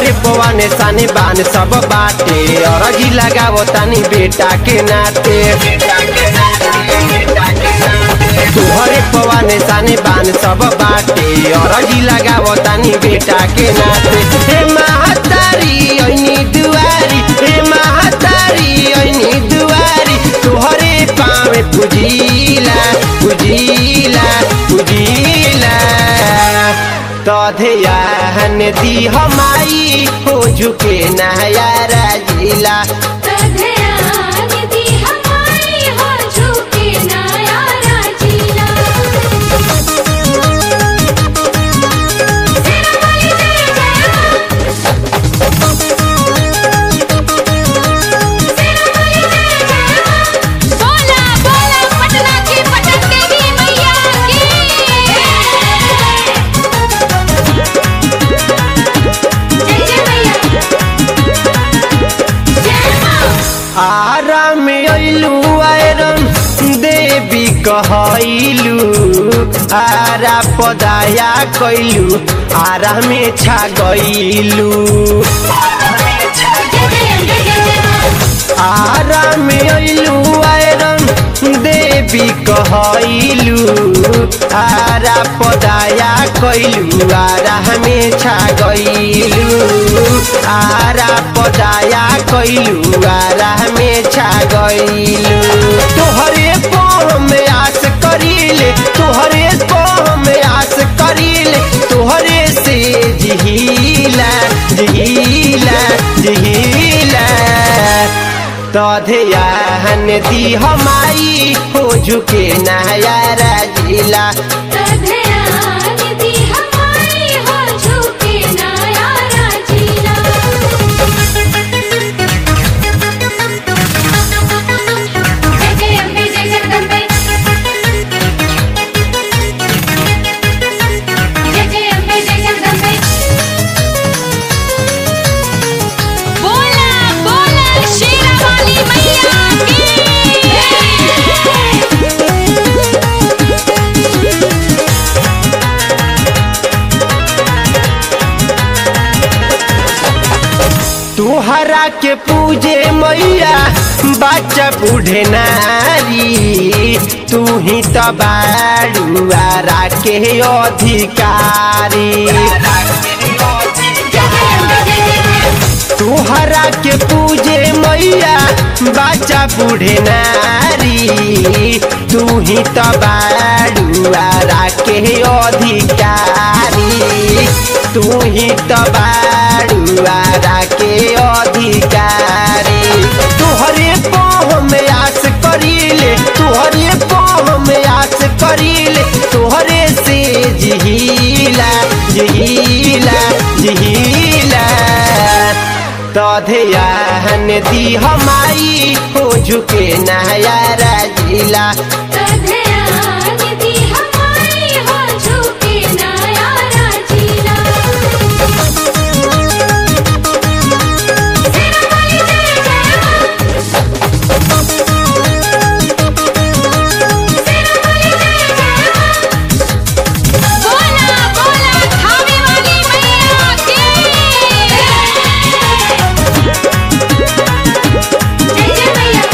तोहरे पवाने साने बान सब बाटे अरजी लगावो तानी बेटा के नाते तोहरे पवाने साने बान सब बाटे अरजी लगावो तानी बेटा के नाते हे महतारी ऐनी दुआरी हे महतारी ऐनी दुआरी तोहरे पावे पुजीला पुजीला पुजीला तधयान दी हमाई हो झुके नया राजीला तधयान दी हमारी हो झुके नया राजीला सेना वाली जय जय मां सेना वाली जय जय मां बोला बोला पटना की पटन देवी मैया की जय जय मैया जय मां आराम अइलू आयरन देवी कहैलू आरा पदाया कैलू आरा में छा गइलू आराम अइलू आयरन देवी कहैलू आरा पदाया कैलू आरा में छा गइलू आरा पदाया कैलू आरा में छा गइलू तोहरे पाँव में आस करीले तोहरे पाँव में आस करीले तोहरे से जिहिला जिहिला जिहिला तधयान दी हमाई हो झुके नया राजीला तधयान दी हमारी हो झुके नया राजीला जय जय अम्बे जय जगदम्बे जय जय अम्बे जय जगदम्बे बोला बोला शेरा वाली मैया की तुहरा के पूजे मैया बच्चा बूढ़े नारी तू ही तो बाड़ुआरा के अधिकारी तुहरा के पूजे मैया बच्चा बूढ़े नारी तू ही तो बाड़ुआरा के अधिकारी तू ही तो बाड़ुआरा के अधिकारी तुहरे पाँव में आस करीले तुहरे पाँव में आस करीले तुहरे से जिहिला जिहिला जिहिला तधयान दी हमाई हो झुके नया राजीला तधयान दी हमारी हो झुके नया राजीला सेना वाली जय जय मां सेना वाली जय जय मां बोला बोला खावे वाली मैया की जय जय मैया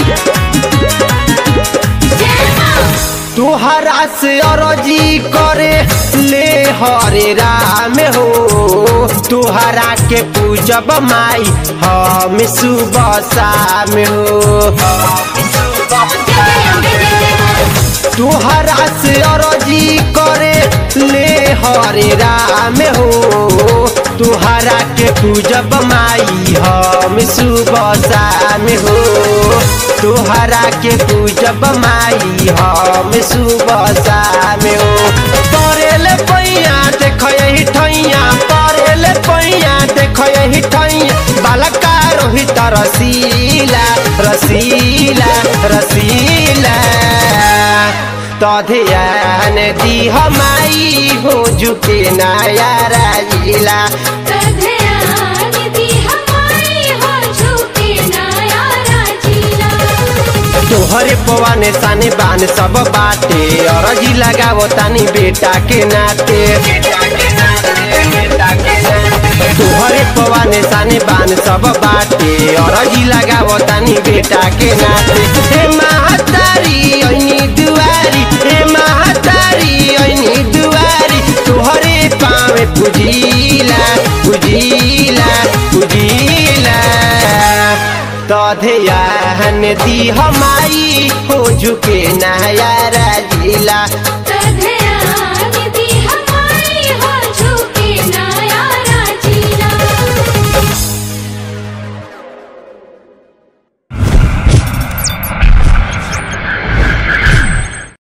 जय मां तुहरा से अरजी करे ले हरे राम हो तुहरा के पूजब माई हम सुबह शाम हो तुहरा से अरजी करे ले हरे राम हो तुहरा के पूजब माई हम सुबह शाम हो तुहरा के पूजब माई हम सुबह शाम हो परेल पैया देख यही ठैया परेल पैया देख यही ठैया बालका रोहित रसीला रसीला रसीला तधयान दी हमाई हो झुके नया राजीला तधयान दी हमारी हो झुके नया राजीला तोहरे पवाने साने बान सब बाटे अरजी लगावो तानी बेटा के नाते तोहरे पवाने साने बान सब बाटे अरजी लगावो तानी बेटा के नाते हे महतारी ऐनी दुआरी हे महतारी ऐनी दुआरी तोहरे पावे पुजीला पुजीला पुजीला तधयान दी हमारी हो झुके नया राजीला